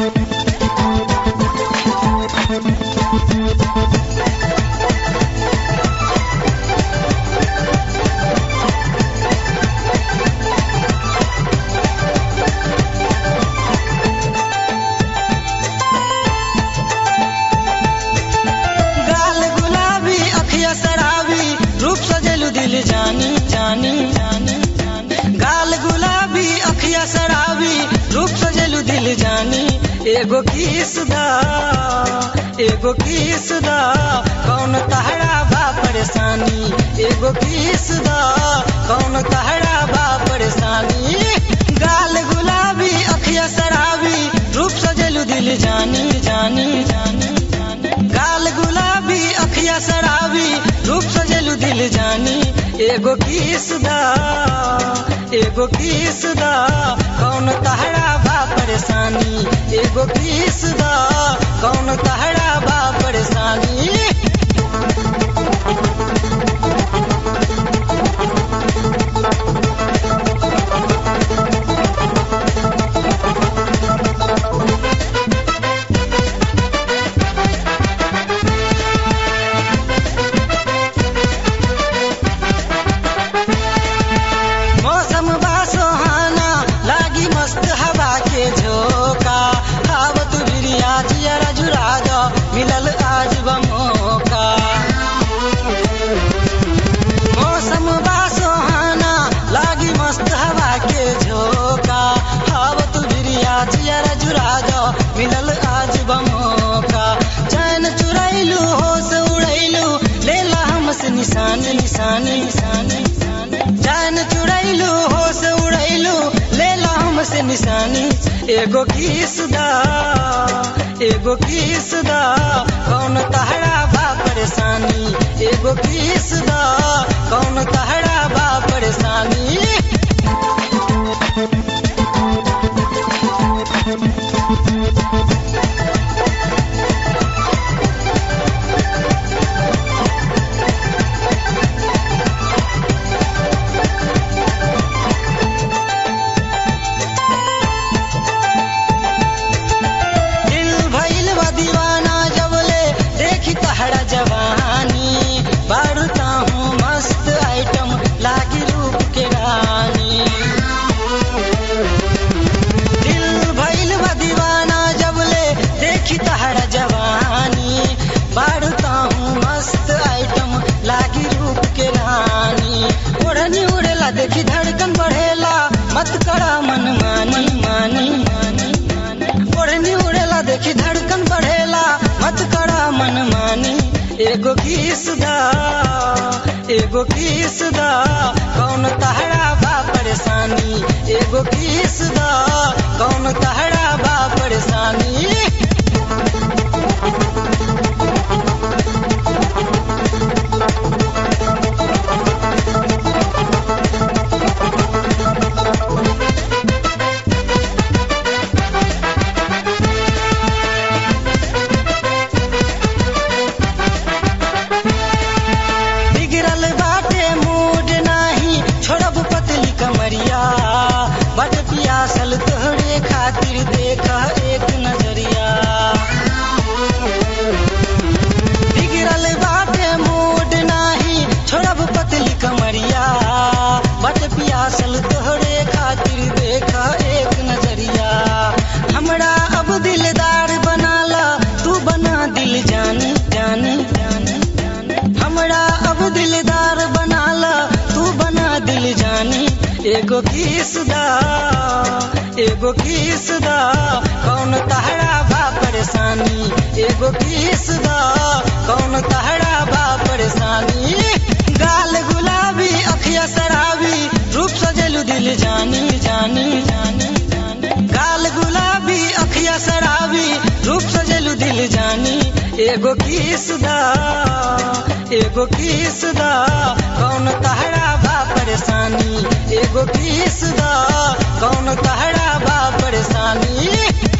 गाल गुलाबी अखिया शराबी रूप सजेलू दिल जानी जानी जानी जानी। गाल गुलाबी अखिया शराबी रूप सजेलू दिल जानी एगो किस दा एगो किस दा कौन तहरा बा परेशानी एगो किस दा कौन तहरा बा परेशानी गाल गुलाबी अखिया शराबी रूप सजेलू दिल जानी जानी जानी जानी गाल गुलाबी अखिया शराबी रूप सजेलू दिल जानी एगो किस दा एगो किस दा कौन तहरा बा परेशानी एगो किस दा कौन तहरा बा परेशानी मौसम बा सुहाना लागी मस्त हवा के झोंका आवत बिरिया जियरा जुरा दो मिलल आज बमोका मौसम बा सुहाना लागी मस्त हवा के झोंका आवत बिरिया जियरा जुरा दो मिलल आज बमोका चैन चुरैलू होश उड़ैलू लेला हमसे निशानी निशानी निशानी निशानी जान चुड़ैलू होश उड़ैलू लेला हमसे निशानी एगो किस दा एगो किस दा कौन तहरा बा परेशानी एगो किस दा कौन तहरा बा परेशानी दिल भइल बा दीवाना जबले देखी तहरा जवानी बढ़ता हूँ मस्त आइटम लागी रूप के रानी दिल भइल बा दीवाना जबले देखी तहरा जवानी बढ़ता हूँ मस्त आइटम लागी रूप के रानी ओढ़नी उड़ेला देखी धड़कन बढ़ेला मत करा मन मानी मानी मानी मानी ओढ़नी उड़ेला देखी धड़कन बढ़ेला मत करा मन मानी एगो किस दा एगो किस दा कौन तहरा बा परेशानी एगो किस दा कौन तहरा बा परेशानी बिगड़ल बाटे मूड नाही छोड़ब पतली कमरिया बट पियासल तोहरे खातिर देख एक नजरिया बिगड़ल बाटे मूड नाही छोड़ब पतली कमरिया बट पियासल तोहरे खातिर देख एक नजरिया हमरा अब दिलदार बनाला तू बना दिल जानी जानी जानी जानी हमरा अब दिलदार बनाला तू बना दिल जानी एगो किस दा एगो किस दा कौन तहरा बा परेशानी एगो किस दा कौन तहरा बा परेशानी गाल गुलाबी अखिया शराबी रूप सजेलू दिल जानी जानी जानी जानी गाल गुलाबी अखिया शराबी रूप सजेलू दिल जानी एगो किस दा एगो किस दा कौन तहरा बा परेशानी एगो किस दा कौन तहरा बा परेशानी